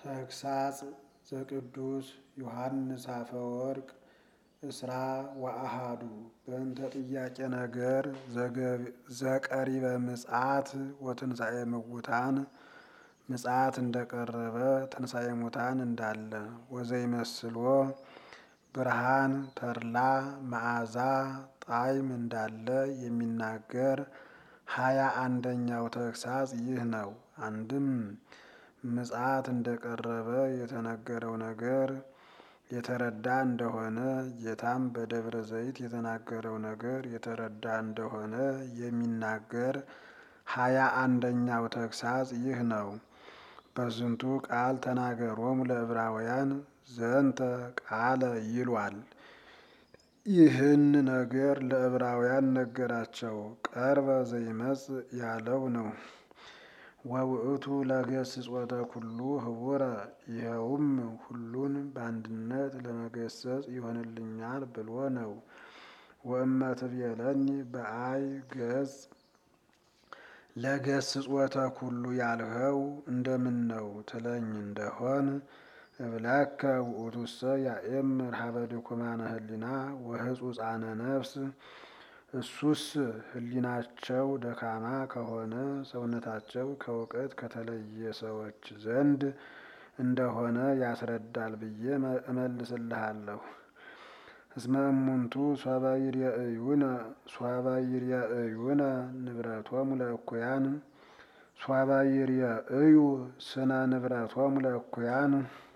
ተግሳጽ ዘቅዱስ ዮሐንስ አፈወርቅ እስራ ወአሃዱ በእንተ ጥያቄ ነገር ዘቀሪበ ምጽአት ወትንሣኤ ምውታን ምጽአት እንደቀረበ ትንሣኤ ሙታን እንዳለ ወዘይመስሎ ብርሃን ተድላ መዓዛ ጣዕም እንዳለ የሚናገር ሀያ አንደኛው ተግሳጽ ይህ ነው። አንድም ምጽአት እንደቀረበ የተነገረው ነገር የተረዳ እንደሆነ ጌታም በደብረ ዘይት የተናገረው ነገር የተረዳ እንደሆነ የሚናገር ሀያ አንደኛው ተግሳጽ ይህ ነው። በዝንቱ ቃል ተናገሮሙ ለዕብራውያን ዘንተ ቃለ ይሏል። ይህን ነገር ለዕብራውያን ነገራቸው። ቀርበ ዘይመጽእ ያለው ነው። ወውእቱ ለገስጾተ ኩሉ ህቡረ ይኸውም ሁሉን በአንድነት ለመገሰጽ ይሆንልኛል ብሎ ነው። ወእመ ትቤለኒ በአይ ገጽ ለገስጾተ ኩሉ ያልኸው እንደምን ነው ትለኝ እንደሆን እብለከ ውእቱሰ ያኤምር ሀበ ድኩማነ ህሊና ወህጹጻነ ነፍስ እሱስ ህሊናቸው ደካማ ከሆነ ሰውነታቸው ከእውቀት ከተለየ ሰዎች ዘንድ እንደሆነ ያስረዳል ብዬ እመልስልሃለሁ። እስመ እሙንቱ ሶበ ይርአዩነ ሶበ ይርአዩነ ንብረቶሙ ለእኩያን ሶበ ይርአዩ ስነ ንብረቶሙ ለእኩያን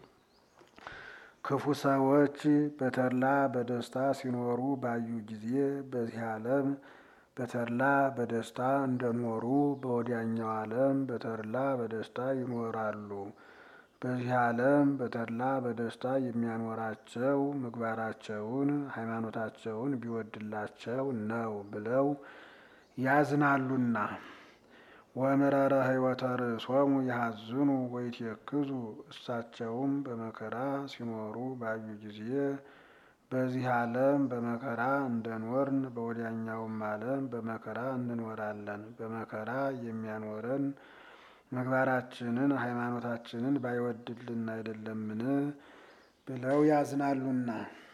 ክፉ ሰዎች በተድላ በደስታ ሲኖሩ ባዩ ጊዜ በዚህ ዓለም በተድላ በደስታ እንደኖሩ በወዲያኛው ዓለም በተድላ በደስታ ይኖራሉ። በዚህ ዓለም በተድላ በደስታ የሚያኖራቸው ምግባራቸውን ሃይማኖታቸውን ቢወድላቸው ነው ብለው ያዝናሉና። ወምረረ ህይወተ ርእሶሙ ያሐዝኑ ወይትየክዙ እሳቸውም በመከራ ሲኖሩ ባዩ ጊዜ በዚህ ዓለም በመከራ እንደኖርን በወዲያኛውም ዓለም በመከራ እንኖራለን። በመከራ የሚያኖረን ምግባራችንን ሃይማኖታችንን ባይወድልን አይደለምን? ብለው ያዝናሉና።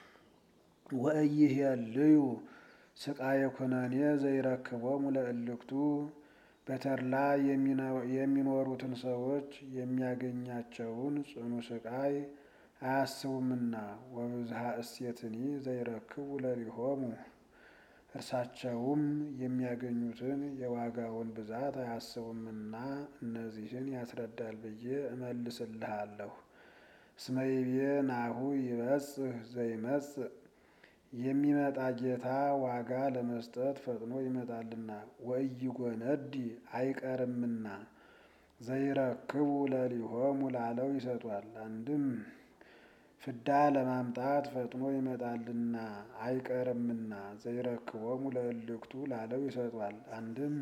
ወኢይሄልዩ ስቃየ ኩነኔ ዘይረክቦሙ ለእልክቱ በተድላ የሚኖሩትን ሰዎች የሚያገኛቸውን ጽኑ ስቃይ አያስቡምና። ወብዝሃ እሴትኒ ዘይረክቡ ለሊሆሙ እርሳቸውም የሚያገኙትን የዋጋውን ብዛት አያስቡምና እነዚህን ያስረዳል ብዬ እመልስልሃለሁ። እስመ ይቤ ናሁ ይበጽሕ ዘይመጽእ የሚመጣ ጌታ ዋጋ ለመስጠት ፈጥኖ ይመጣልና ወኢይጎነዲ አይቀርምና ዘይረክቡ ለሊሆሙ ላለው ይሰጧል። አንድም ፍዳ ለማምጣት ፈጥኖ ይመጣልና አይቀርምና ዘይረክቦሙ ለእልክቱ ላለው ይሰጧል። አንድም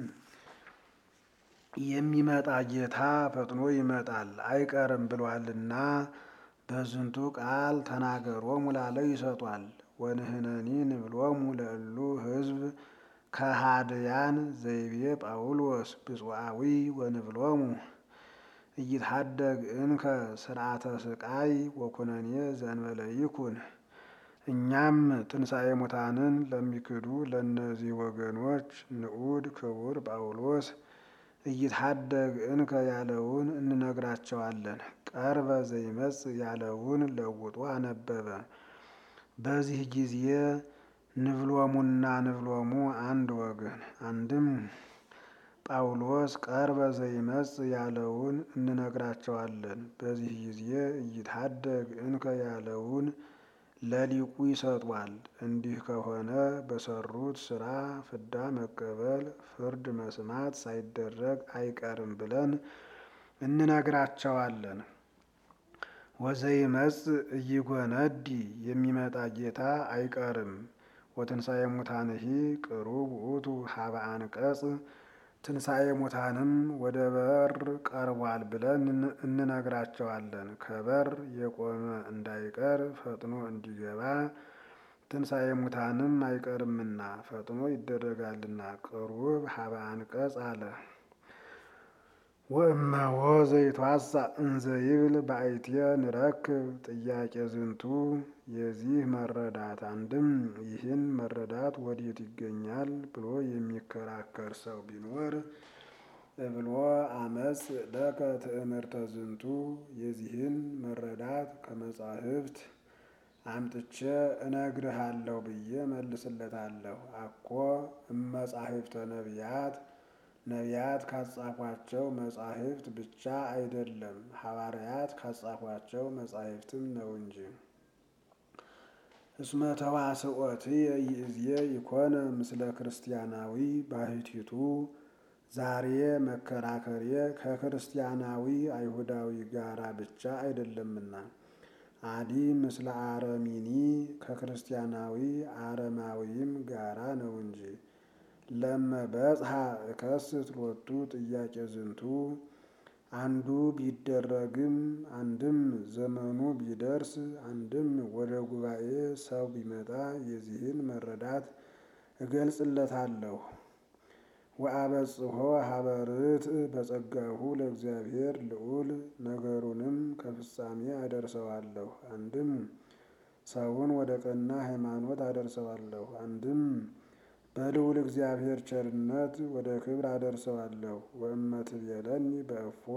የሚመጣ ጌታ ፈጥኖ ይመጣል አይቀርም ብሏልና በዝንቱ ቃል ተናገሮሙ ላለው ይሰጧል። ወንህነኒ ንብሎሙ ለእሉ ህዝብ ከሃድያን ዘይቤ ጳውሎስ ብፁዓዊ ወንብሎሙ እይትሐደግ እንከ ስርዓተ ስቃይ ወኩነኔ ዘእንበለ ይኩን። እኛም ትንሣኤ ሙታንን ለሚክዱ ለእነዚህ ወገኖች ንዑድ ክቡር ጳውሎስ እይትሐደግ እንከ ያለውን እንነግራቸዋለን። ቀርበ ዘይመጽእ ያለውን ለውጦ አነበበ። በዚህ ጊዜ ንብሎሙና ንብሎሙ አንድ ወገን። አንድም ጳውሎስ ቀርበ ዘይመጽእ ያለውን እንነግራቸዋለን። በዚህ ጊዜ እይትሐደግ እንከ ያለውን ለሊቁ ይሰጧል። እንዲህ ከሆነ በሰሩት ስራ ፍዳ መቀበል ፍርድ መስማት ሳይደረግ አይቀርም ብለን እንነግራቸዋለን። ወዘይመጽእ ኢይጎነዲ የሚመጣ ጌታ አይቀርም። ወትንሣኤ ሙታንሂ ቅሩብ ውእቱ ሀበ አንቀጽ ትንሣኤ ሙታንም ወደ በር ቀርቧል ብለን እንነግራቸዋለን። ከበር የቆመ እንዳይቀር ፈጥኖ እንዲገባ ትንሣኤ ሙታንም አይቀርምና ፈጥኖ ይደረጋልና ቅሩብ ሀበ አንቀጽ አለ። ወእመዎ ዘይትዋሳ እንዘ ይብል በአይትየ ንረክብ ጥያቄ ዝንቱ የዚህ መረዳት አንድም ይህን መረዳት ወዴት ይገኛል ብሎ የሚከራከር ሰው ቢኖር እብሎ አመፅ ለከ ትእምርተ ዝንቱ የዚህን መረዳት ከመጻሕፍት አምጥቼ እነግርሃለሁ ብዬ መልስለታለሁ። አኮ እመጻሕፍተ ነቢያት ነቢያት ካጻፏቸው መጻሕፍት ብቻ አይደለም ሐዋርያት ካጻፏቸው መጻሕፍትም ነው እንጂ። እስመ ተዋስኦትየ ይእዜ ይኮነ ምስለ ክርስቲያናዊ ባሕቲቱ ዛሬ መከራከሬ ከክርስቲያናዊ አይሁዳዊ ጋራ ብቻ አይደለምና አዲ ምስለ አረሚኒ ከክርስቲያናዊ አረማዊም ጋራ ነው እንጂ። ለመ በጽሐ እከስት ሎቱ ጥያቄ ዝንቱ አንዱ ቢደረግም አንድም ዘመኑ ቢደርስ አንድም ወደ ጉባኤ ሰው ቢመጣ የዚህን መረዳት እገልጽለታለሁ። ወአበጽሖ ሀበ ርትዕ በጸጋሁ ለእግዚአብሔር ልዑል ነገሩንም ከፍጻሜ አደርሰዋለሁ። አንድም ሰውን ወደ ቀና ሃይማኖት አደርሰዋለሁ። አንድም በልዑል እግዚአብሔር ቸርነት ወደ ክብር አደርሰዋለሁ። ወእመ ትቤለኒ በእፎ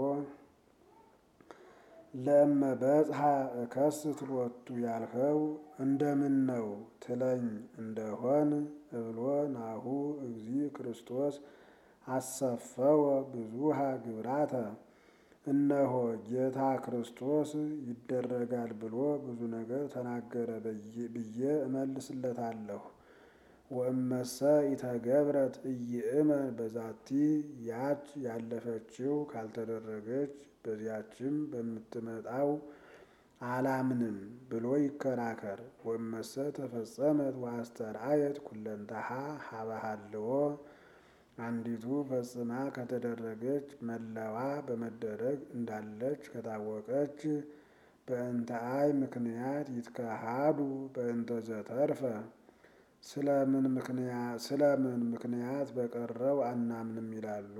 ለእመ በጽሐ እከስት ሎቱ ያልኸው እንደምን ነው ትለኝ እንደሆን እብሎ ናሁ እግዚ ክርስቶስ አሰፈወ ብዙሃ ግብራተ እነሆ ጌታ ክርስቶስ ይደረጋል ብሎ ብዙ ነገር ተናገረ ብዬ እመልስለታለሁ። ወእመሰ ኢተገብረት ኢይእመን በዛቲ ያች ያለፈችው ካልተደረገች በዚያችም በምትመጣው አላምንም ብሎ ይከራከር። ወእመሰ ተፈጸመት ወአስተርአየት ኩለንታሃ ሀበ ሀልዎ አንዲቱ ፈጽማ ከተደረገች መለዋ በመደረግ እንዳለች ከታወቀች በእንተ አይ ምክንያት ይትከሃዱ በእንተ ዘተርፈ ስለምን ምክንያት ስለምን ምክንያት በቀረው አናምንም ይላሉ?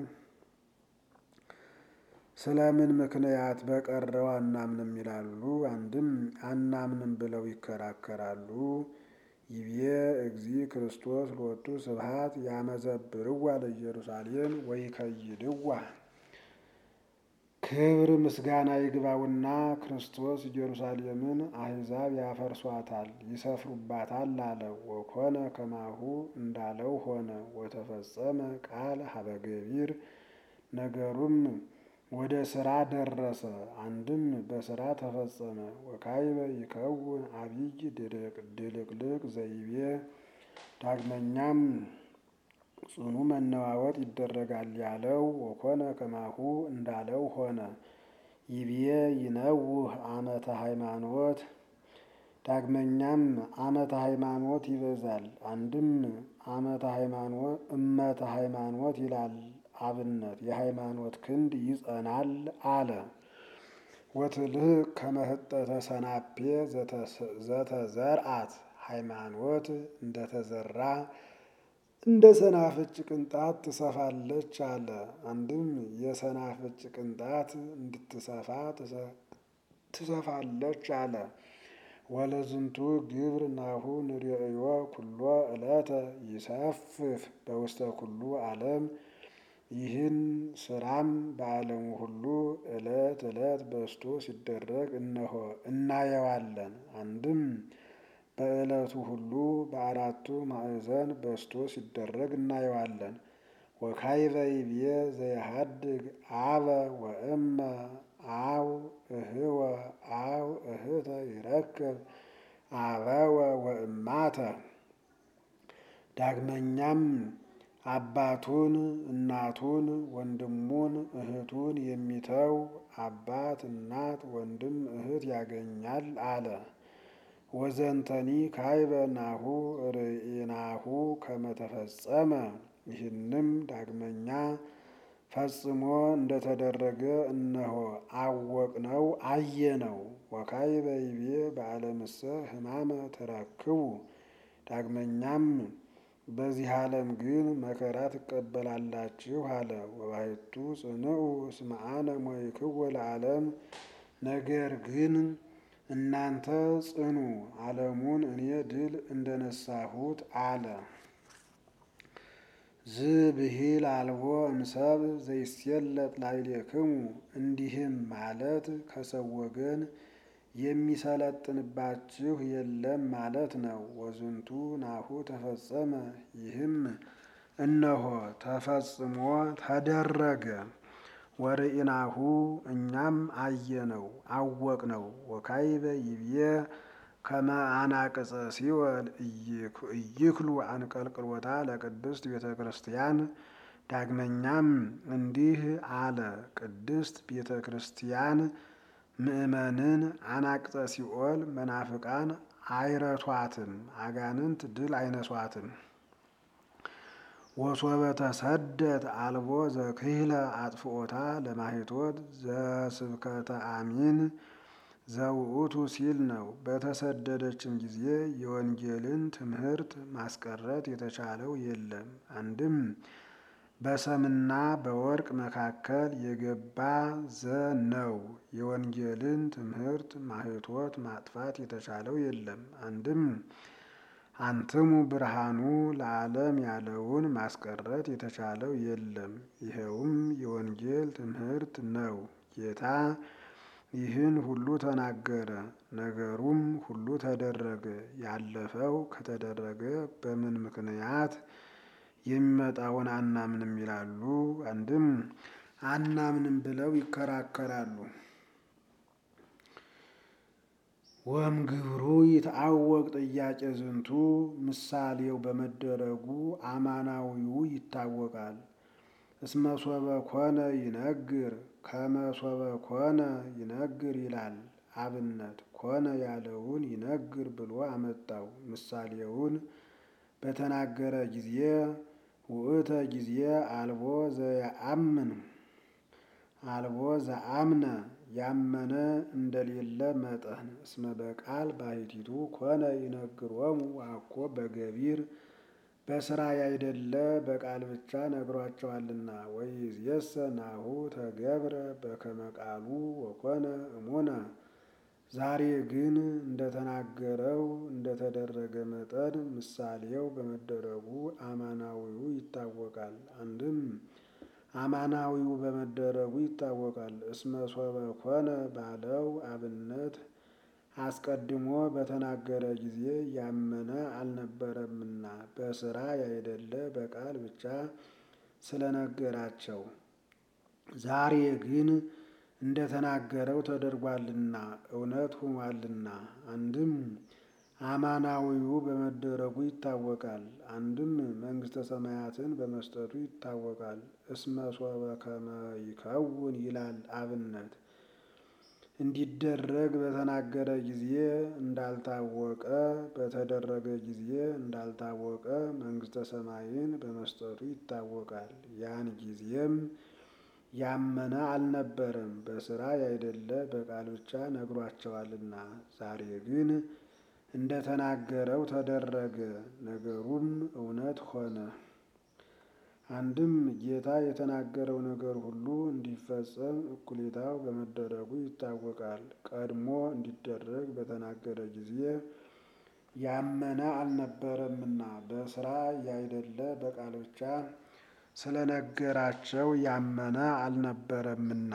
ስለምን ምክንያት በቀረው አናምንም ይላሉ? አንድም አናምንም ብለው ይከራከራሉ። ይቤ እግዚ ክርስቶስ ሎቱ ስብሐት ያመዘብርዋ ለኢየሩሳሌም ወይከይድዋ ክብር ምስጋና ይግባውና ክርስቶስ ኢየሩሳሌምን አሕዛብ ያፈርሷታል ይሰፍሩባታል አለ። ወኮነ ከማሁ እንዳለው ሆነ። ወተፈጸመ ቃል ሀበ ገቢር ነገሩም ወደ ስራ ደረሰ። አንድም በስራ ተፈጸመ። ወካይበ ይከውን አብይ ድልቅልቅ ዘይቤ ዳግመኛም ጽኑ መነዋወጥ ይደረጋል ያለው ወኮነ ከማሁ እንዳለው ሆነ። ይብዬ ይነውህ አመተ ሃይማኖት ዳግመኛም አመተ ሃይማኖት ይበዛል። አንድም አመተ ሃይማኖት እመተ ሃይማኖት ይላል አብነት የሃይማኖት ክንድ ይጸናል አለ። ወትልህ ከመህጠተ ሰናፔ ዘተዘርአት ሃይማኖት እንደተዘራ እንደ ሰናፍጭ ቅንጣት ትሰፋለች አለ። አንድም የሰናፍጭ ቅንጣት እንድትሰፋ ትሰፋለች አለ። ወለዝንቱ ግብር ናሁ ንርእዮ ኩሎ ዕለተ ይሰፍፍ በውስተ ኩሉ ዓለም ይህን ስራም በዓለሙ ሁሉ ዕለት ዕለት በስቶ ሲደረግ እነሆ እናየዋለን። አንድም በዕለቱ ሁሉ በአራቱ ማዕዘን በስቶ ሲደረግ እናየዋለን። ወካይበ ይብዬ ዘየሃድግ አበ ወእመ አው እህወ አው እህተ ይረክብ አበወ ወእማተ ዳግመኛም አባቱን እናቱን ወንድሙን እህቱን የሚተው አባት እናት ወንድም እህት ያገኛል አለ። ወዘንተኒ ካይበ ናሁ ርኢናሁ ከመተፈጸመ ይህንም ዳግመኛ ፈጽሞ እንደተደረገ እነሆ አወቅነው አየነው። ወካይበ ይቤ በዓለምሰ ሕማመ ተረክቡ ዳግመኛም በዚህ ዓለም ግን መከራ ትቀበላላችሁ አለ። ወባሕቱ ጽንዑ እስመ አነ ሞይክዎ ለዓለም ነገር ግን እናንተ ጽኑ ዓለሙን እኔ ድል እንደነሳሁት አለ። ዝብሂል አልቦ እምሰብ ዘይሴለጥ ላዕሌክሙ እንዲህም ማለት ከሰው ወገን የሚሰለጥንባችሁ የለም ማለት ነው። ወዝንቱ ናሁ ተፈጸመ ይህም እነሆ ተፈጽሞ ተደረገ። ወርኢናሁ እኛም አየነው አወቅነው። ወካይበ ይብዬ ከመ አናቅጸ ሲወል ኢይክሉ አንቀልቅሎታ ለቅድስት ቤተ ክርስቲያን። ዳግመኛም እንዲህ አለ፣ ቅድስት ቤተ ክርስቲያን ምእመንን አናቅጸ ሲኦል መናፍቃን አይረቷትም፣ አጋንንት ድል አይነሷትም። ወሶበ ተሰደት አልቦ ዘክህለ አጥፍኦታ ለማሂቶት ዘስብከተ አሚን ዘውእቱ ሲል ነው። በተሰደደችም ጊዜ የወንጌልን ትምህርት ማስቀረት የተቻለው የለም። አንድም በሰምና በወርቅ መካከል የገባ ዘ ነው። የወንጌልን ትምህርት ማህቶት ማጥፋት የተቻለው የለም። አንድም አንትሙ ብርሃኑ ለዓለም ያለውን ማስቀረት የተቻለው የለም። ይኸውም የወንጌል ትምህርት ነው። ጌታ ይህን ሁሉ ተናገረ፣ ነገሩም ሁሉ ተደረገ። ያለፈው ከተደረገ በምን ምክንያት የሚመጣውን አናምንም ይላሉ። አንድም አናምንም ብለው ይከራከራሉ። ወም ግብሩ ይትአወቅ ጥያቄ ዝንቱ ምሳሌው በመደረጉ አማናዊው ይታወቃል። እስመ ሶበ ኮነ ይነግር ከመ ሶበ ኮነ ይነግር ይላል። አብነት ኮነ ያለውን ይነግር ብሎ አመጣው። ምሳሌውን በተናገረ ጊዜ ውእተ ጊዜ አልቦ ዘየአምን አልቦ ዘአምነ ያመነ እንደሌለ መጠን እስመ በቃል ባሕቲቱ ኮነ ይነግሮሙ አኮ በገቢር በስራ ያይደለ በቃል ብቻ ነግሯቸዋልና። ወይእዜሰ ናሁ ተገብረ በከመ ቃሉ ወኮነ እሙነ ዛሬ ግን እንደተናገረው እንደተደረገ መጠን ምሳሌው በመደረጉ አማናዊው ይታወቃል። አንድም አማናዊው በመደረጉ ይታወቃል። እስመ ሶበ ኮነ ባለው አብነት አስቀድሞ በተናገረ ጊዜ ያመነ አልነበረምና በስራ ያይደለ በቃል ብቻ ስለነገራቸው። ዛሬ ግን እንደተናገረው ተደርጓልና እውነት ሆኗልና። አንድም አማናዊው በመደረጉ ይታወቃል። አንድም መንግሥተ ሰማያትን በመስጠቱ ይታወቃል። እስመ ሶበ ከመ ይከውን ይላል አብነት እንዲደረግ በተናገረ ጊዜ እንዳልታወቀ በተደረገ ጊዜ እንዳልታወቀ መንግሥተ ሰማይን በመስጠቱ ይታወቃል። ያን ጊዜም ያመነ አልነበረም፣ በስራ ያይደለ በቃል ብቻ ነግሯቸዋልና። ዛሬ ግን እንደተናገረው ተደረገ፣ ነገሩም እውነት ሆነ። አንድም ጌታ የተናገረው ነገር ሁሉ እንዲፈጸም እኩሌታው በመደረጉ ይታወቃል። ቀድሞ እንዲደረግ በተናገረ ጊዜ ያመነ አልነበረምና በስራ ያይደለ በቃል ብቻ ስለነገራቸው ያመነ አልነበረምና።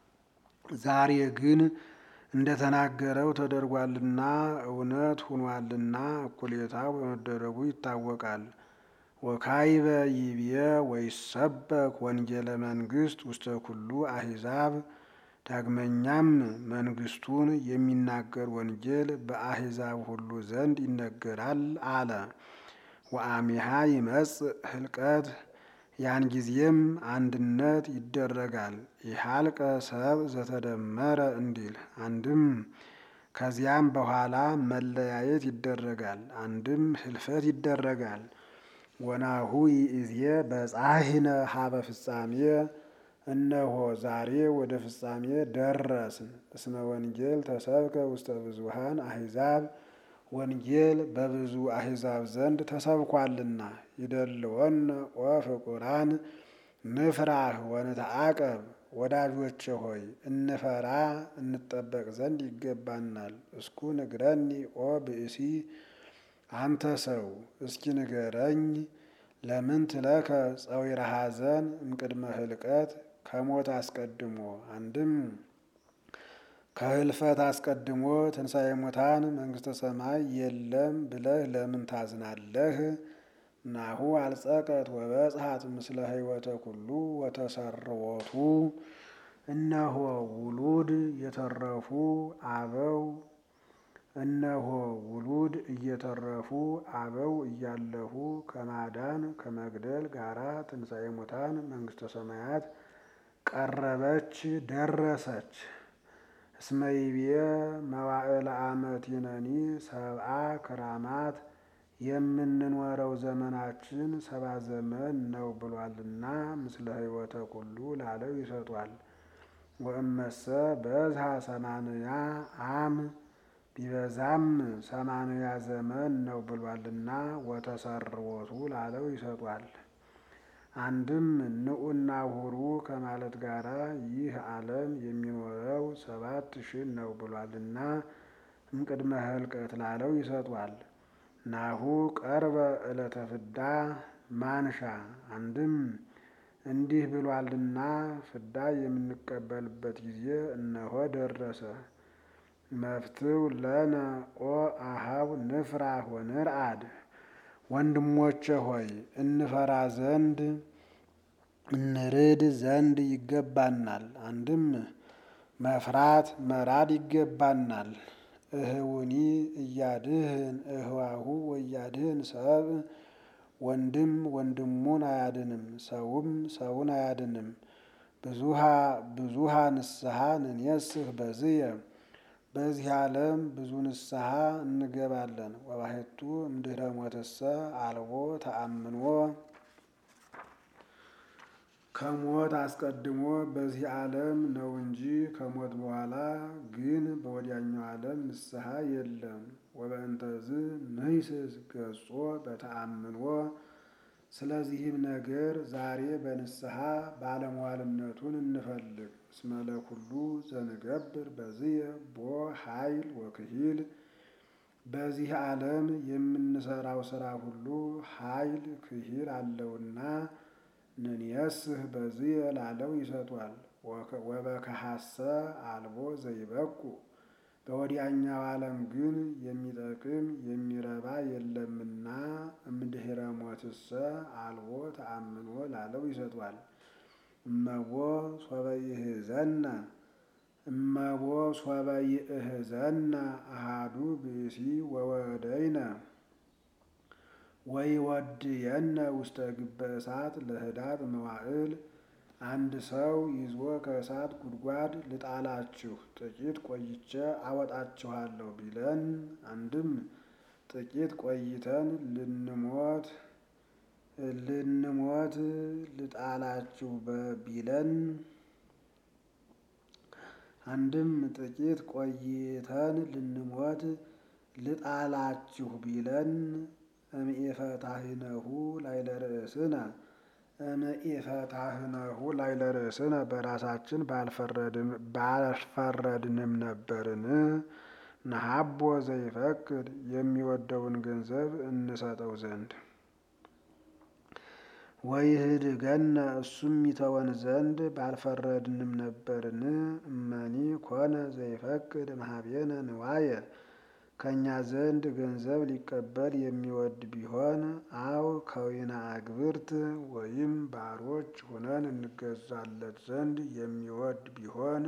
ዛሬ ግን እንደተናገረው ተደርጓልና እውነት ሁኗልና እኩሌታው በመደረጉ ይታወቃል። ወካይበ ይብየ ወይሰበክ ወንጌለ መንግሥት ውስተ ኩሉ አሕዛብ። ዳግመኛም መንግሥቱን የሚናገር ወንጌል በአሕዛብ ሁሉ ዘንድ ይነገራል አለ። ወአሚሃ ይመጽእ ህልቀት ያን ጊዜም አንድነት ይደረጋል። ይሃልቀ ሰብ ዘተደመረ እንዲል አንድም ከዚያም በኋላ መለያየት ይደረጋል፣ አንድም ህልፈት ይደረጋል። ወናሁ ይእዜ በጻሕነ ሀበ ፍጻሜ እነሆ ዛሬ ወደ ፍጻሜ ደረስን። እስመ ወንጌል ተሰብከ ውስተ ብዙሃን አሕዛብ ወንጌል በብዙ አሕዛብ ዘንድ ተሰብኳልና። ይደልወነ ኦ ፍቁራን ንፍራህ ወንተዓቀብ። ወዳጆቼ ሆይ እንፈራ እንጠበቅ ዘንድ ይገባናል። እስኩ ንግረኒ ኦ ብእሲ አንተ ሰው እስኪ ንገረኝ ለምን ትለከ ጸዊረ ሐዘን እምቅድመ ህልቀት ከሞት አስቀድሞ አንድም ከህልፈት አስቀድሞ ትንሣኤ ሙታን መንግሥተ ሰማይ የለም ብለህ ለምን ታዝናለህ? ናሁ አልጸቀት ወበጽሐት ምስለ ሕይወተ ኩሉ ወተሰርወቱ እነሆ ውሉድ የተረፉ አበው እነሆ ውሉድ እየተረፉ አበው እያለፉ ከማዳን ከመግደል ጋራ ትንሣኤ ሙታን መንግሥተ ሰማያት ቀረበች ደረሰች። እስመ ይቤ መዋዕለ ዓመቲነኒ ሰብአ ክራማት የምንኖረው ዘመናችን ሰባ ዘመን ነው ብሏልና ምስለ ሕይወተ ኩሉ ላለው ይሰጧል። ወእመሰ በዝሃ ሰማንያ አም ቢበዛም ሰማንያ ዘመን ነው ብሏልና ወተሰርወቱ ላለው ይሰጧል። አንድም ንዑና ሁሩ ከማለት ጋራ ይህ ዓለም የሚኖረው ሰባት ሺህ ነው ብሏልና እምቅድመ ህልቀት ላለው ይሰጧል። ናሁ ቀርበ ዕለተ ፍዳ ማንሻ አንድም እንዲህ ብሏልና ፍዳ የምንቀበልበት ጊዜ እነሆ ደረሰ። መፍትው ለነ ኦ አሃው ንፍራህ ወንርአድ ወንድሞቼ ሆይ እንፈራ ዘንድ እንርድ ዘንድ ይገባናል። አንድም መፍራት መራድ ይገባናል። እህውኒ እያድህን እህዋሁ ወያድህን ሰብ ወንድም ወንድሙን አያድንም፣ ሰውም ሰውን አያድንም። ብዙሃ ብዙሃ ንስሐ ንኔስህ በዝየ በዚህ ዓለም ብዙ ንስሐ እንገባለን። ወባሕቱ እምድኅረ ሞትሰ አልቦ ተአምኖ ከሞት አስቀድሞ በዚህ ዓለም ነው እንጂ ከሞት በኋላ ግን በወዲያኛው ዓለም ንስሐ የለም። ወበእንተዝ ንሂስስ ገጾ በተአምኖ ስለዚህም ነገር ዛሬ በንስሐ ባለሟልነቱን እንፈልግ። እስመ ለኩሉ ዘንገብር በዝየ ቦ ኃይል ወክሂል በዚህ ዓለም የምንሰራው ስራ ሁሉ ኃይል ክሂል አለውና ንንየስህ በዝየ ላለው ይሰጧል። ወበከሐሰ አልቦ ዘይበቁ በወዲያኛው ዓለም ግን የሚጠቅም የሚረባ የለምና እምድኅረ ሞትሰ አልቦ ተአምኖ ላለው ይሰጧል። እመቦ ሶበ ይእህዘነ እመቦ ሶበ ይእህዘነ አሃዱ ብእሲ ወወደይነ ወይወድየነ ውስተ ግበ እሳት ለህዳት መዋዕል አንድ ሰው ይዞ ከእሳት ጉድጓድ ልጣላችሁ ጥቂት ቆይቼ አወጣችኋለሁ ቢለን፣ አንድም ጥቂት ቆይተን ልንሞት ልንሞት ልጣላችሁ ቢለን፣ አንድም ጥቂት ቆይተን ልንሞት ልጣላችሁ ቢለን እምኢፈታህነሁ ላዕለ ርእስነ እምኢፈታህነሁ ላዕለ ርእስነ በራሳችን ባልፈረድንም ነበርን። ነሀቦ ዘይፈቅድ የሚወደውን ገንዘብ እንሰጠው ዘንድ ወይህድገነ እሱም ይተወን ዘንድ ባልፈረድንም ነበርን። እመኒ ኮነ ዘይፈቅድ እምኀቤነ ንዋየ ከእኛ ዘንድ ገንዘብ ሊቀበል የሚወድ ቢሆን አው ከዊነ አግብርት ወይም ባሮች ሆነን እንገዛለት ዘንድ የሚወድ ቢሆን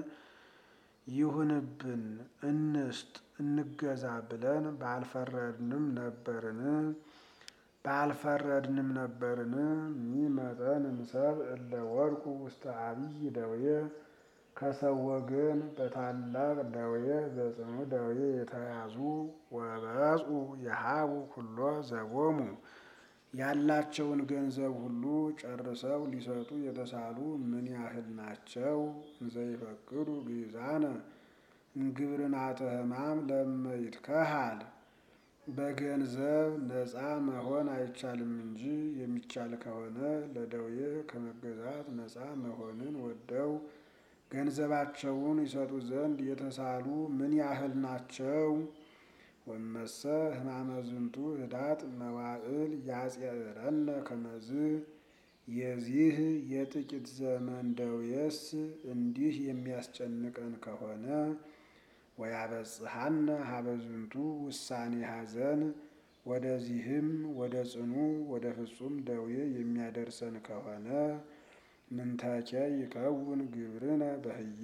ይሁንብን እንስጥ እንገዛ ብለን ባልፈረድንም ነበርን ባልፈረድንም ነበርን። ሚመጠን እምሰብ እለ ወድቁ ውስተ አብይ ደዌ ከሰው ወገን በታላቅ ደዌ በጽኑ ደዌ የተያዙ ወበጽኡ የሀቡ ኩሎ ዘቦሙ ያላቸውን ገንዘብ ሁሉ ጨርሰው ሊሰጡ የተሳሉ ምን ያህል ናቸው? እንዘይፈቅዱ ግዛነ እምግብርናተ ሕማም ለመይትከሃል በገንዘብ ነፃ መሆን አይቻልም እንጂ የሚቻል ከሆነ ለደዌ ከመገዛት ነፃ መሆንን ወደው ገንዘባቸውን ይሰጡ ዘንድ የተሳሉ ምን ያህል ናቸው? ወመሰ ሕማመ ዝንቱ ህዳጥ መዋዕል ያጽረነ ከመዝ የዚህ የጥቂት ዘመን ደዌስ እንዲህ የሚያስጨንቀን ከሆነ ወያበጽሐነ ሀበዝንቱ ውሳኔ ሐዘን ወደዚህም ወደ ጽኑ ወደ ፍጹም ደዌ የሚያደርሰን ከሆነ ምንተኬ ይከውን ግብርነ በህየ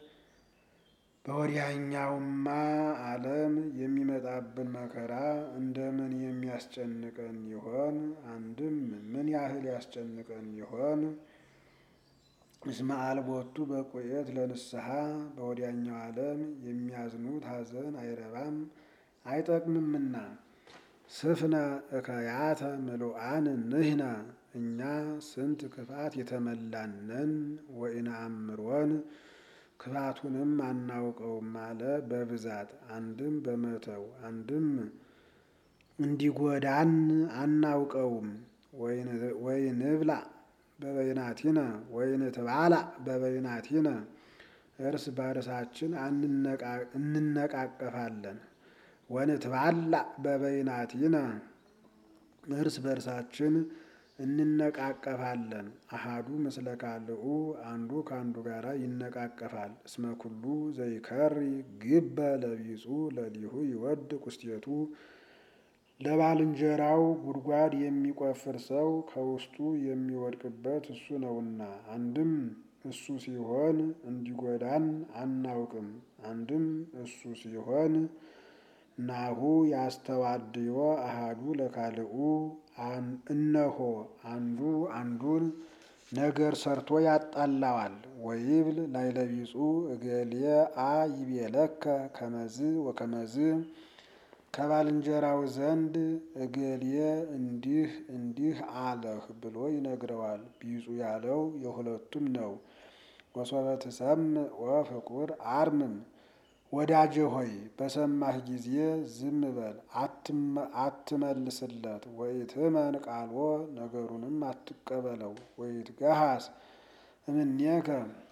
በወዲያኛውማ ዓለም የሚመጣብን መከራ እንደምን የሚያስጨንቀን ይሆን? አንድም ምን ያህል ያስጨንቀን ይሆን? እስመ አልቦቱ በቁየት ለንስሐ በወዲያኛው ዓለም የሚያዝኑት ሐዘን አይረባም አይጠቅምምና። ስፍነ እከያተ ምሉአን ንሕነ እኛ ስንት ክፋት የተመላነን ወኢነአምሮን ክፋቱንም አናውቀውም አለ በብዛት አንድም በመተው አንድም እንዲጎዳን አናውቀውም። ወይንብላ በበይናቲነ ወይንትባላ በበይናቲነ እርስ በርሳችን እንነቃቀፋለን። ወንትባላ በበይናቲነ እርስ በርሳችን እንነቃቀፋለን። አሃዱ ምስለ ካልኡ አንዱ ከአንዱ ጋር ይነቃቀፋል። እስመ ኩሉ ዘይከሪ ግበ ለቢጹ ለሊሁ ይወድ ቁስቴቱ ለባልንጀራው ጉድጓድ የሚቆፍር ሰው ከውስጡ የሚወድቅበት እሱ ነውና። አንድም እሱ ሲሆን እንዲጎዳን አናውቅም። አንድም እሱ ሲሆን ናሁ ያስተዋድዮ አሃዱ ለካልኡ እነሆ አንዱ አንዱን ነገር ሰርቶ ያጣላዋል። ወይብል ላይለቢጹ እገሌ አ ይቤለከ ከመዝ ወከመዝ ከባልንጀራው ዘንድ እገሌ እንዲህ እንዲህ አለህ ብሎ ይነግረዋል። ቢጹ ያለው የሁለቱም ነው። ወሶበ ትሰምዕ ወፍቁር አርምም ወዳጄ ሆይ በሰማህ ጊዜ ዝም በል አትመልስለት። ወኢትመን ቃልዎ ነገሩንም አትቀበለው። ወኢትገሃስ እምኔከ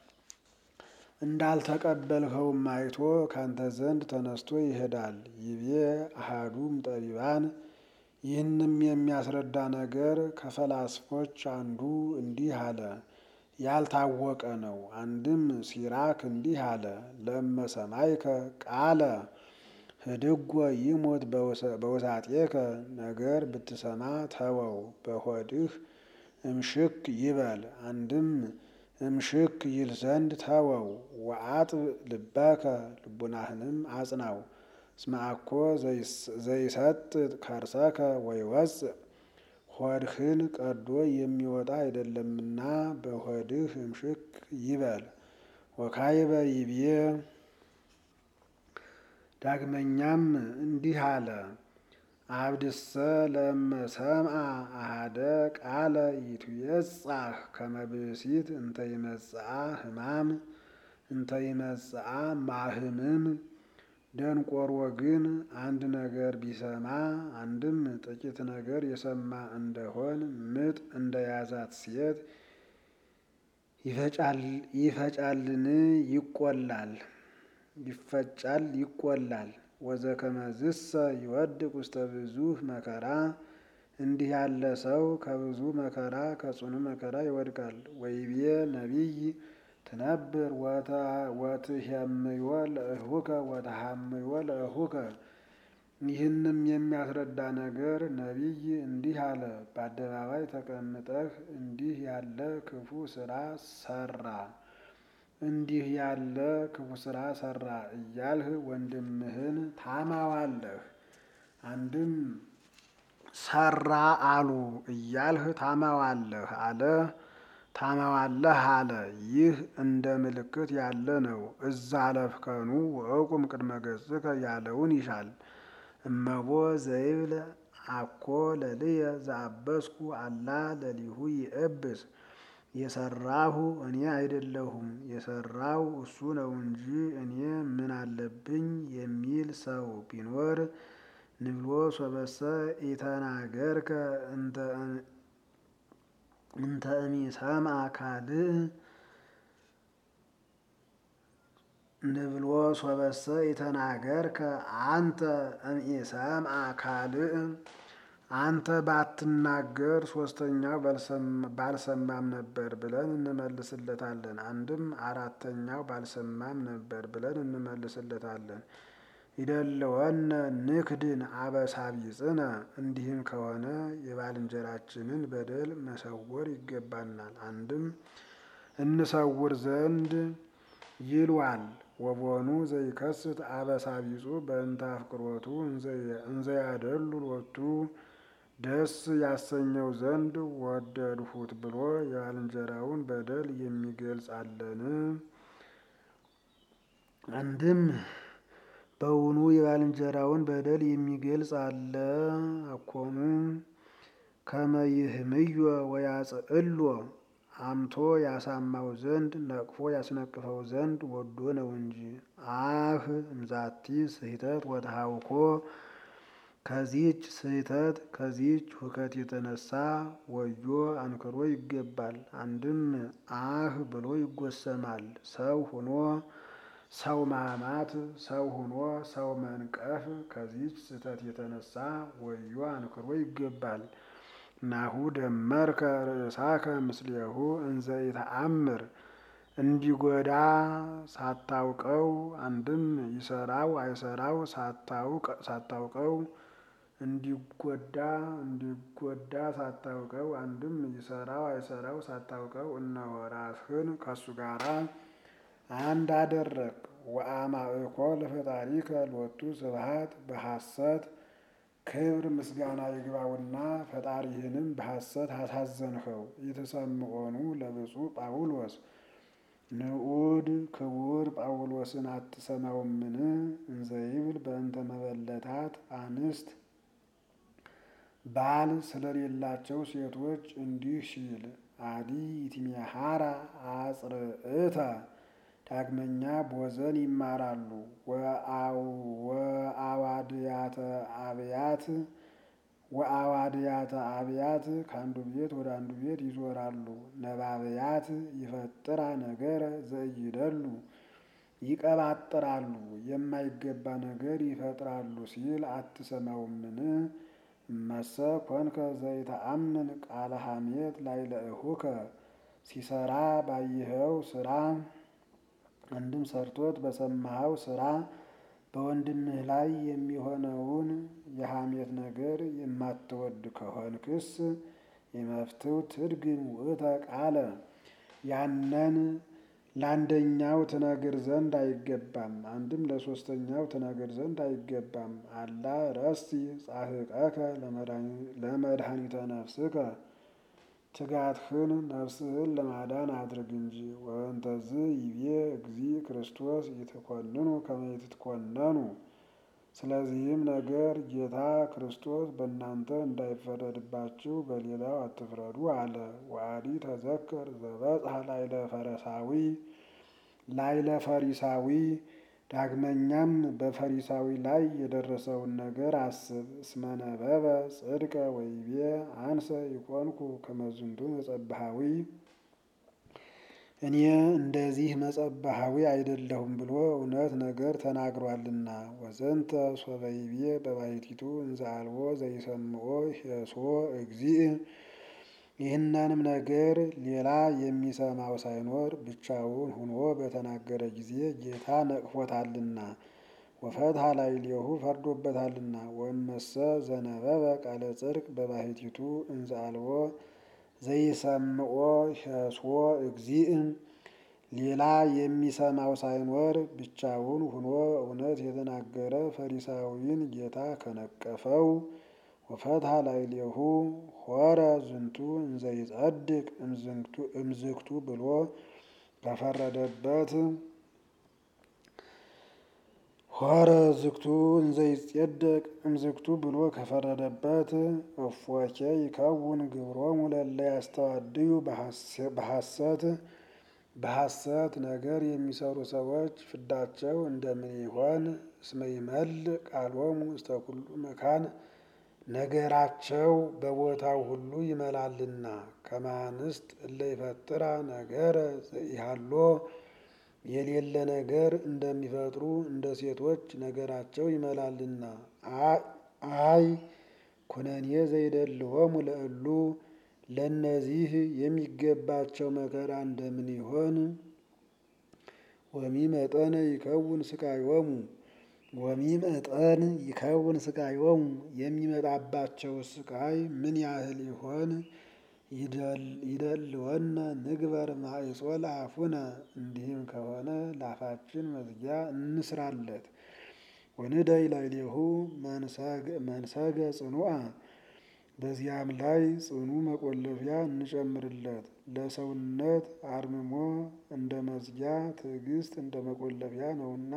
እንዳልተቀበልኸውም አይቶ ካንተ ዘንድ ተነስቶ ይሄዳል። ይቤ አሃዱም ጠቢባን ይህንም የሚያስረዳ ነገር ከፈላስፎች አንዱ እንዲህ አለ፣ ያልታወቀ ነው። አንድም ሲራክ እንዲህ አለ፣ ለእመ ሰማይከ ቃለ ህድጎ ይሞት በውሳጤከ ነገር ብትሰማ ተወው በሆድህ እምሽክ ይበል። አንድም እምሽክ ይል ዘንድ ተወው። ወአጥብ ልበከ ልቡናህንም አጽናው። እስመ አኮ ዘይሰጥ ከርሰከ ወይወፅእ ሆድህን ቀዶ የሚወጣ አይደለምና በሆድህ እምሽክ ይበል። ወካይበ ይቤ ዳግመኛም እንዲህ አለ አብድሰ ለእመ ሰምዐ አሐደ ቃለ ይትዌጻህ ከመ ብእሲት እንተ ይመጽአ ሕማም እንተ ይመጽአ ማህምም። ደንቆሮ ግን አንድ ነገር ቢሰማ አንድም ጥቂት ነገር የሰማ እንደሆን ምጥ እንደያዛት ሴት ይፈጫልን ይቆላል ይፈጫል ይቆላል። ወዘከመዝሰ ይወድቅ ውስተ ብዙኅ መከራ እንዲህ ያለ ሰው ከብዙ መከራ ከጽኑ መከራ ይወድቃል። ወይቤ ነቢይ ትነብር ወትሄምዮ ለእሁከ ወተሃምዮ ለእሁከ። ይህንም የሚያስረዳ ነገር ነቢይ እንዲህ አለ፣ በአደባባይ ተቀምጠህ እንዲህ ያለ ክፉ ስራ ሰራ እንዲህ ያለ ክፉ ስራ ሰራ እያልህ ወንድምህን ታማዋለህ። አንድም ሰራ አሉ እያልህ ታማዋለህ አለ ታማዋለህ አለ። ይህ እንደ ምልክት ያለ ነው። እዛ ለፍከኑ ወእቁም ቅድመ ገጽከ ያለውን ይሻል። እመቦ ዘይብል አኮ ለልየ ዘአበስኩ አላ ለሊሁ ይእብስ የሰራሁ እኔ አይደለሁም የሰራው እሱ ነው እንጂ እኔ ምን አለብኝ የሚል ሰው ቢኖር ንብሎ ሶበሰ ኢተናገርከ እንተ እሚሰምዐ ካልእ ንብሎ ሶበሰ ኢተናገርከ አንተ እምኢሰምዐ ካልእ አንተ ባትናገር ሶስተኛው ባልሰማም ነበር ብለን እንመልስለታለን። አንድም አራተኛው ባልሰማም ነበር ብለን እንመልስለታለን። ይደለወነ ንክድን አበሳቢጽነ እንዲህም ከሆነ የባልንጀራችንን በደል መሰወር ይገባናል። አንድም እንሰውር ዘንድ ይልዋል። ወቦኑ ዘይከስት አበሳቢጹ በእንተ አፍቅሮቱ እንዘያደሉ ሎቱ ደስ ያሰኘው ዘንድ ወደድሁት ብሎ የባልንጀራውን በደል የሚገልጽ አለን። አንድም በውኑ የባልንጀራውን በደል የሚገልጽ አለ አኮኑ ከመይህምዮ ወያጽእሎ አምቶ ያሳማው ዘንድ ነቅፎ ያስነቅፈው ዘንድ ወዶ ነው እንጂ። አህ እምዛቲ ስህተት ወተሃውኮ ከዚች ስህተት ከዚች ሁከት የተነሳ ወዮ አንክሮ ይገባል። አንድም አህ ብሎ ይጎሰማል። ሰው ሁኖ ሰው ማማት፣ ሰው ሁኖ ሰው መንቀፍ ከዚች ስህተት የተነሳ ወዮ አንክሮ ይገባል። ናሁ ደመርከ ርእሳከ ምስሌሁ እንዘ ይተአምር እንዲጎዳ ሳታውቀው አንድም ይሰራው አይሰራው ሳታውቀው እንዲጎዳ እንዲጎዳ ሳታውቀው አንድም ይሰራው አይሰራው ሳታውቀው እነሆ ራስህን ከሱ ጋራ አንድ አደረግ። ወአማእኮ ለፈጣሪከ ሎቱ ስብሐት በሐሰት ክብር ምስጋና ይግባውና ፈጣሪህንም በሐሰት አሳዘንኸው። የተሰምዖኑ ለብፁዕ ጳውሎስ ንዑድ ክቡር ጳውሎስን አትሰማውምን? እንዘይብል በእንተ መበለታት አንስት ባል ስለሌላቸው ሴቶች እንዲህ ሲል አዲ ይትሜሃራ አጽርዕተ ዳግመኛ ቦዘን ይማራሉ። ወአዋድያተ አብያት ወአዋድያተ አብያት ከአንዱ ቤት ወደ አንዱ ቤት ይዞራሉ። ነባብያት ይፈጥራ ነገረ ዘይደሉ ይቀባጥራሉ፣ የማይገባ ነገር ይፈጥራሉ ሲል አትሰማውምን? መሰ ኮንከ ዘይተአምን ቃለ ሐሜት ላዕለ እኹከ ሲሰራ ባየኸው ስራ አንድም ሰርቶት በሰማኸው ስራ በወንድምህ ላይ የሚሆነውን የሐሜት ነገር የማትወድ ከሆንክስ የመፍትው ትድግም ውእተ ቃለ ያንን ለአንደኛው ትነግር ዘንድ አይገባም። አንድም ለሶስተኛው ትነግር ዘንድ አይገባም። አላ ረሲ ጻሕቀከ ለመድኃኒተ ነፍስከ ትጋትህን ነፍስህን ለማዳን አድርግ እንጂ። ወእንተዝ ይቤ እግዚ ክርስቶስ ይትኮንኑ ከመ ይትኮነኑ። ስለዚህም ነገር ጌታ ክርስቶስ በእናንተ እንዳይፈረድባችሁ በሌላው አትፍረዱ አለ። ወአዲ ተዘከር ዘበጽሐ ላዕለ ፈሪሳዊ ላዕለ ፈሪሳዊ ዳግመኛም በፈሪሳዊ ላይ የደረሰውን ነገር አስብ። እስመ ነበበ ጽድቀ ወይቤ አንሰ ይኮንኩ ከመ ዝንቱ መጸብሐዊ እኔ እንደዚህ መጸብሐዊ አይደለሁም ብሎ እውነት ነገር ተናግሯልና። ወዘንተ ሶበ ይቤ በባሕቲቱ እንዘ አልቦ ዘይሰምዖ ሄሶ እግዚእ ይህንንም ነገር ሌላ የሚሰማው ሳይኖር ብቻውን ሁኖ በተናገረ ጊዜ ጌታ ነቅፎታልና ወፈትሐ ላዕሌሁ ፈርዶበታልና። ወእመሰ ዘነበበ ቃለ ጽድቅ በባሕቲቱ እንዘ አልቦ ዘይሰምዖ ሄሶ እግዚእ ሌላ የሚሰማው ሳይኖር ብቻውን ሁኖ እውነት የተናገረ ፈሪሳዊን ጌታ ከነቀፈው ወፈትሐ ላዕሌሁ ሖረ ዝንቱ እንዘ ይጸድቅ እምዝግቱ ብሎ ከፈረደበት ሖረ ዝግቱ እንዘ ይጼደቅ እምዝግቱ ብሎ ከፈረደበት እፎኬ ይከውን ግብሮሙ ለእለ ያስተዋድዩ በሐሰት በሐሰት ነገር የሚሰሩ ሰዎች ፍዳቸው እንደምን ይሆን? እስመ ይመልእ ቃሎሙ ውስተ ኩሉ መካን ነገራቸው በቦታው ሁሉ ይመላልና። ከማንስት እለ ይፈጥራ ነገረ ዘኢሃሎ የሌለ ነገር እንደሚፈጥሩ እንደ ሴቶች ነገራቸው ይመላልና። አይ ኩነኔ ዘይደልዎሙ ለእሉ ለእነዚህ የሚገባቸው መከራ እንደምን ይሆን? ወሚ መጠነ ይከውን ስቃዮሙ ወሚ መጠን ይከውን ስቃዮሙ የሚመጣባቸው ስቃይ ምን ያህል ይሆን? ይደልወነ ንግበር ማይጾ ለአፉነ እንዲህም ከሆነ ለአፋችን መዝጊያ እንስራለት። ወንደይ ላዕሌሁ መንሰገ ጽኑዓ በዚያም ላይ ጽኑ መቆለፊያ እንጨምርለት። ለሰውነት አርምሞ እንደ መዝጊያ ትዕግስት እንደ መቆለፊያ ነውና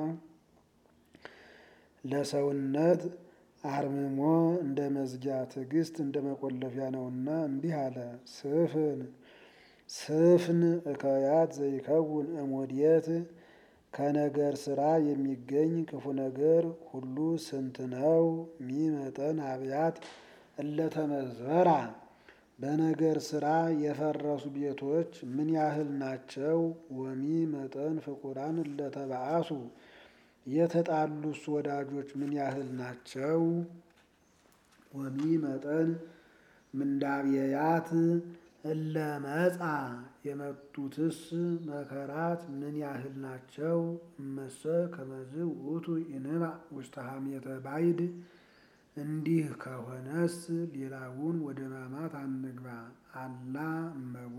ለሰውነት አርምሞ እንደ መዝጊያ ትዕግስት እንደ መቆለፊያ ነውና እንዲህ አለ። ስፍን ስፍን እከያት ዘይከውን እሞድየት ከነገር ስራ የሚገኝ ክፉ ነገር ሁሉ ስንት ነው? ሚመጠን አብያት እለተመዝበራ በነገር ስራ የፈረሱ ቤቶች ምን ያህል ናቸው? ወሚ መጠን ፍቁራን እለተባአሱ የተጣሉስ ወዳጆች ምን ያህል ናቸው? ወሚ መጠን ምንዳብየያት እለመጻ የመጡትስ መከራት ምን ያህል ናቸው? እመሰ ከመዝ ውእቱ ይንባእ ውስተ ሐሜተ ባዕድ እንዲህ ከሆነስ ሌላውን ወደ ማማት አንግባ። አላ እመቦ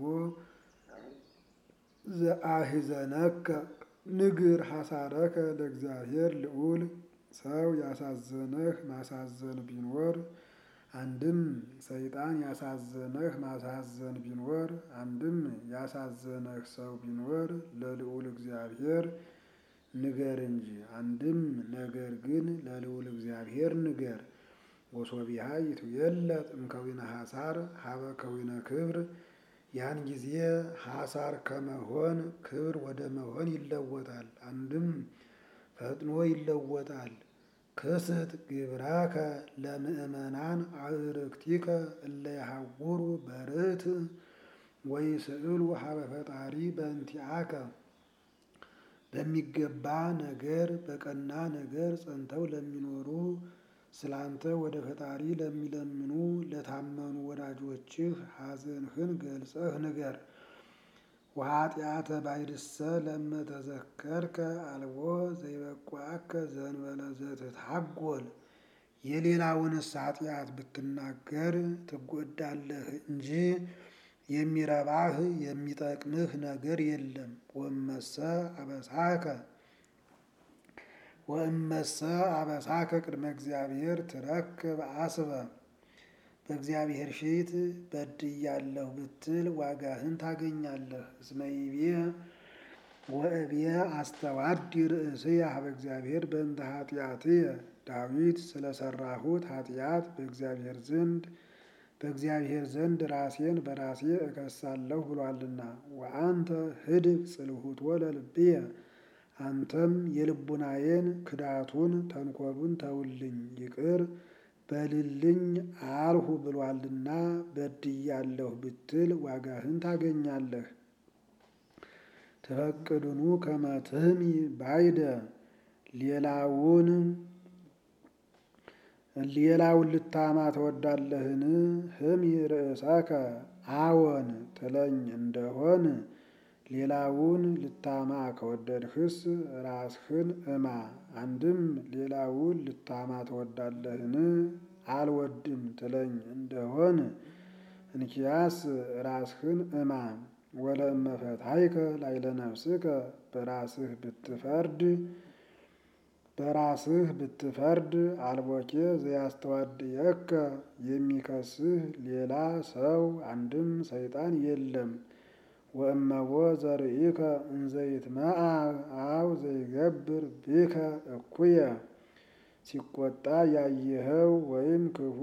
ዘአሕዘነከ ንግር ሐሳረከ ለእግዚአብሔር ልዑል ሰው ያሳዘነህ ማሳዘን ቢኖር አንድም ሰይጣን ያሳዘነህ ማሳዘን ቢኖር አንድም ያሳዘነህ ሰው ቢኖር ለልዑል እግዚአብሔር ንገር እንጂ። አንድም ነገር ግን ለልዑል እግዚአብሔር ንገር። ወሶቢሃ ይትዌለጥ እምከዊነ ሐሳር ሀበ ከዊነ ክብር ያን ጊዜ ሐሳር ከመሆን ክብር ወደ መሆን ይለወጣል። አንድም ፈጥኖ ይለወጣል። ክስት ግብራከ ለምእመናን አዕርክቲከ እለ ይሐውሩ በርት ወይስእሉ ሀበ ፈጣሪ በእንቲአከ በሚገባ ነገር በቀና ነገር ጸንተው ለሚኖሩ ስላንተ ወደ ፈጣሪ ለሚለምኑ ለታመኑ ወዳጆችህ ሐዘንህን ገልጸህ ንገር። ወኃጢአተ ባዕድሰ ለመተዘከርከ አልቦ ዘይበቁዐከ ዘእንበለ ዘትትሐጐል የሌላውንስ ኃጢአት ብትናገር ትጎዳለህ እንጂ የሚረባህ የሚጠቅምህ ነገር የለም። ወእመሰ አበሳከ ወእመሰ አበሳከ ቅድመ እግዚአብሔር ትረክብ አስበ በእግዚአብሔር ፊት በድያለሁ ብትል ዋጋህን ታገኛለህ። እስመ ይቤ ወእብየ አስተዋዲ ርእስየ ኀበ እግዚአብሔር በእንተ ኃጢአትየ ዳዊት ስለሰራሁት ኃጢአት በእግዚአብሔር ዘንድ በእግዚአብሔር ዘንድ ራሴን በራሴ እከሳለሁ ብሏልና። ወአንተ ህድግ ጽልሁቶ ለልብየ አንተም የልቡናዬን ክዳቱን ተንኮሉን ተውልኝ ይቅር በልልኝ አልሁ ብሏልና በድያለሁ ብትል ዋጋህን ታገኛለህ። ትፈቅድኑ ከመ ትህሚ ባዕደ ሌላውን ሌላውን ልታማ ትወዳለህን? ህሚ ርእሰከ አዎን ትለኝ እንደሆን ሌላውን ልታማ ከወደድህስ ራስህን እማ። አንድም ሌላውን ልታማ ትወዳለህን? አልወድም ትለኝ እንደሆን እንኪያስ ራስህን እማ። ወለእመ ፈታሕከ ላዕለ ነፍስከ በራስህ ብትፈርድ በራስህ ብትፈርድ አልቦኬ ዘያስተዋድየከ የሚከስህ ሌላ ሰው አንድም ሰይጣን የለም። ወእመቦ ዘርኢከ እንዘ ይትመዓ አው ዘይገብር ብከ እኩየ ሲቆጣ ያየኸው ወይም ክፉ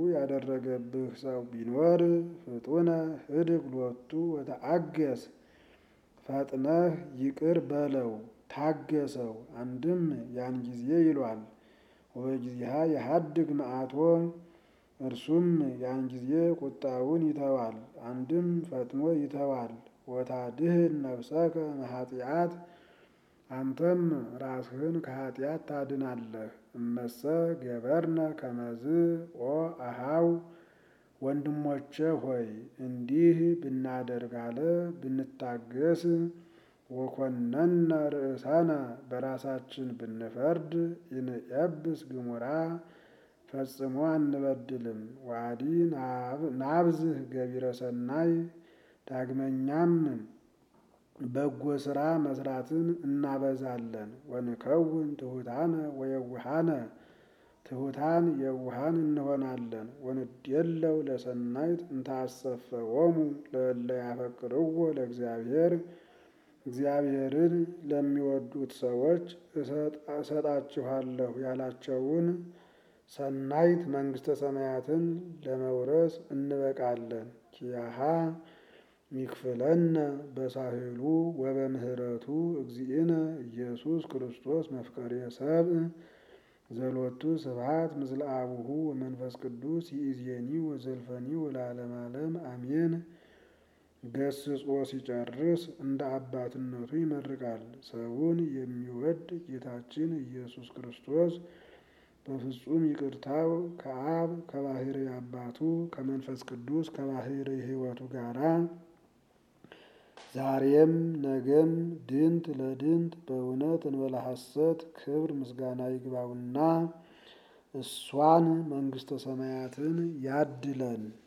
ያደረገብህ ሰው ቢኖር ፍጡነ ህድግ ሎቱ ወተአገስ ፈጥነህ ይቅር በለው ታገሰው። አንድም ያን ጊዜ ይሏል ወበጊዜሃ የሀድግ መዓቶ እርሱም ያን ጊዜ ቁጣውን ይተዋል። አንድም ፈጥኖ ይተዋል። ወታድህን ነፍሰከ እምኃጢአት አንተም ራስህን ከኃጢአት ታድናለህ። እመሰ ገበርነ ከመዝ ኦ አሃው ወንድሞቼ ሆይ እንዲህ ብናደርግ አለ ብንታገስ ወኮነነ ርእሰነ በራሳችን ብንፈርድ ኢንኤብስ ግሙራ ፈጽሞ አንበድልም። ዋዲ ናብዝህ ገቢረ ሰናይ ዳግመኛም በጎ ሥራ መስራትን እናበዛለን። ወንከውን ትሑታነ ወየውሃነ ትሑታን የውሃን እንሆናለን። ወንዴለው ለሰናይት እንታሰፈዎሙ ለእለ ያፈቅርዎ ለእግዚአብሔር እግዚአብሔርን ለሚወዱት ሰዎች እሰጣችኋለሁ ያላቸውን ሰናይት መንግሥተ ሰማያትን ለመውረስ እንበቃለን። ኪያሃ ሚክፍለነ በሳህሉ ወበምህረቱ እግዚእነ ኢየሱስ ክርስቶስ መፍቀሬ ሰብእ ዘሎቱ ስብሐት ምስለ አቡሁ ወመንፈስ ቅዱስ ይእዜኒ ወዘልፈኒ ወለዓለመ ዓለም አሜን። ገስጾ ሲጨርስ እንደ አባትነቱ ይመርቃል። ሰውን የሚወድ ጌታችን ኢየሱስ ክርስቶስ በፍጹም ይቅርታው ከአብ ከባሕርይ አባቱ ከመንፈስ ቅዱስ ከባሕርይ ሕይወቱ ጋራ ዛሬም ነገም ድንት ለድንት በእውነት እንበለ ሐሰት ክብር ምስጋና ይግባውና እሷን መንግሥተ ሰማያትን ያድለን።